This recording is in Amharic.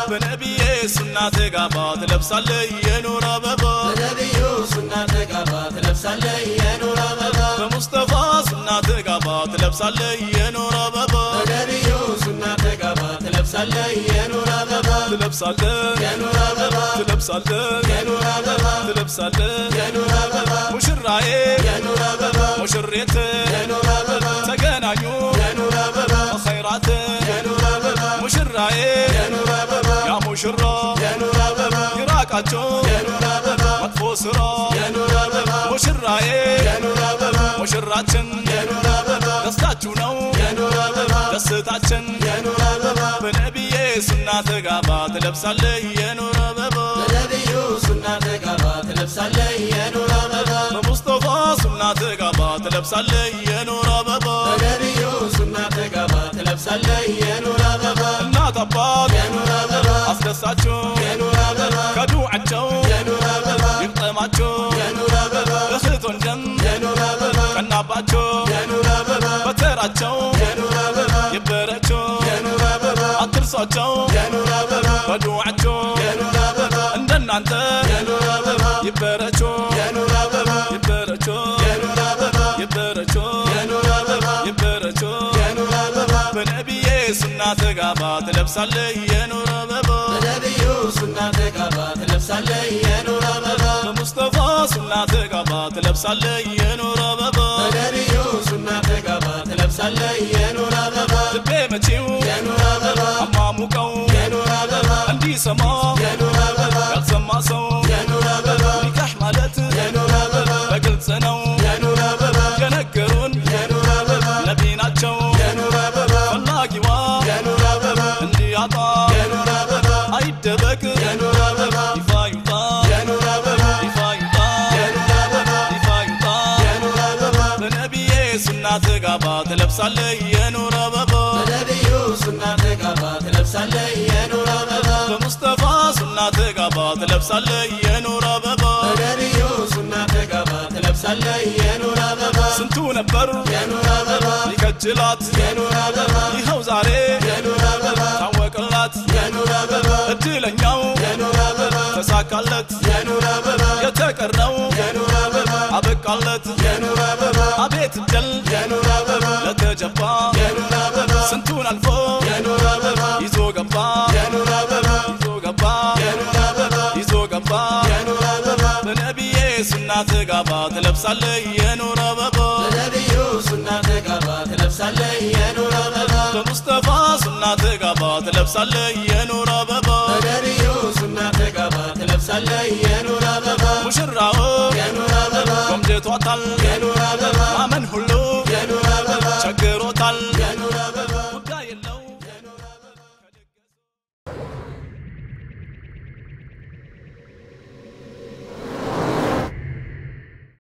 በነቢዬ ሱና ተጋባ ትለብሳለህ የኑር አበባ በነቢዩ ሱና ተጋባ ትለብሳለህ የኑር አበባ በሙስጠፋ ሱና ተጋባ ትለብሳለህ የኑር አበባ በነቢዩ ሱና ተጋባ ትለብሳለህ የኑር አበባ ትለብሳለህ የኑር አበባ ትለብሳለህ የኑር አበባ ትለብሳለህ የኑር አበባ ሙሽራዬ የኑር አበባ ሙሽሬት የኑር አበባ ተገናኙ የኑር አበባ ኸይራት የኑር አበባ ሙሽራዬ የኑር አበባ ያ ሙሽራ የኑር አበባ ይራቃቸው የኑር አበባ መጥፎ ስራ የኑር አበባ ሙሽራዬ የኑር አበባ ሙሽራችን የኑር አበባ ደስታችሁ ነው የኑር አበባ ደስታችን የኑር አበባ በነቢዬ ሱና ተጋባ ትለብሳለህ የኑር አበባ በነቢዩ ሱና ተጋባ ትለብሳለህ የኑር አበባ በሙስጠፋ ሱና ተጋባ ትለብሳለህ የኑር አበባ በነቢዩ ሱና ተጋባ ትለብሳለህ የኑር አበባ እናት አባት የኑር አበባ አስደሳቸው የኑር አበባ ከዱዓቸው የኑር አበባ ይቅጠማቸው የኑር አበባ እህት ወንድም የኑር አበባ ቀናባቸው የኑር አበባ በተራቸው የኑር አበባ ይበረቸው የኑር አበባ አትርሷቸው የኑር አበባ በዱዓቸው የኑር አበባ እንደናንተ የኑር አበባ ይበረቸው የኑር አበባ ይበረቸው የኑር አበባ ይበረቸው የኑር አበባ ይበረቸው የኑር አበባ በነቢዬ ሱና ተጋባ ትለብሳለህ የኑር አበባ በነቢዩ ሱና ተጋባ ትለብሳለህ የኑር አበባ በሙስጠፋ ሱና ተጋባ ትለብሳለህ የኑር አበባ በነቢዩ ሱና ተጋባ ትለብሳለህ የኑር አበባ ልቤ መቼው የኑር አበባ አሟሙቀው የኑር አበባ እንዲሰማ የኑር አበባ ያልሰማ ሰው የኑር አበባ ኒካህ ማለት የኑር አበባ በግልጽ ነው የኑር አበባ የነገሩን የኑር አበባ ነቢ ናቸው የኑር አበባ ፈላጊዋ የኑር አበባ እንዲያጣ የኑር አበባ አይደበቅ የኑር አበባ ይፋ ይውጣ የኑር አበባ ይፋ ይውጣ የኑር አበባ ይፋ ይውጣ የኑር አበባ በነቢዬ ሱና ተጋባ ትለብሳለህ የኑር አበባ በነቢዩ ሱና ተጋባ ትለብሳለህ የኑር አበባ በሙስጠፋ ሱና ተጋባ ትለብሳለህ የኑር አበባ በነቢዩ ሱና ተጋባ ትለብሳለህ የኑር አበባ ስንቱ ነበር የኑር አበባ ይከጅላት የኑር አበባ ይኸው ዛሬ የኑር አበባ ታወቅላት የኑር አበባ እድለኛው የኑር አበባ ተሳካለት የኑር አበባ የተቀረው የኑር አበባ አበቃለት የኑር አበባ አቤት እድል የኑር አበባ ለተጀባ የኑር አበባ ስንቱን አልፎ የኑር አበባ ይዞ ገባ የኑር አበባ ይዞ ገባ የኑር አበባ ይዞ ገባ የኑር አበባ በነቢዬ ሱና ተጋባ ትለብሳለህ የኑር አበባ በነቢዩ ሱና ተጋባ ትለብሳለህ የኑር አበባ በሙስጠፋ ሱና ተጋባ ትለብሳለህ የኑር አበባ በነቢዩ ሱና ተጋባ ትለብሳለህ የኑር አበባ ሙሽራው የኑር አበባ ቆምጀቷታል የኑር አበባ ማመን ሁሉ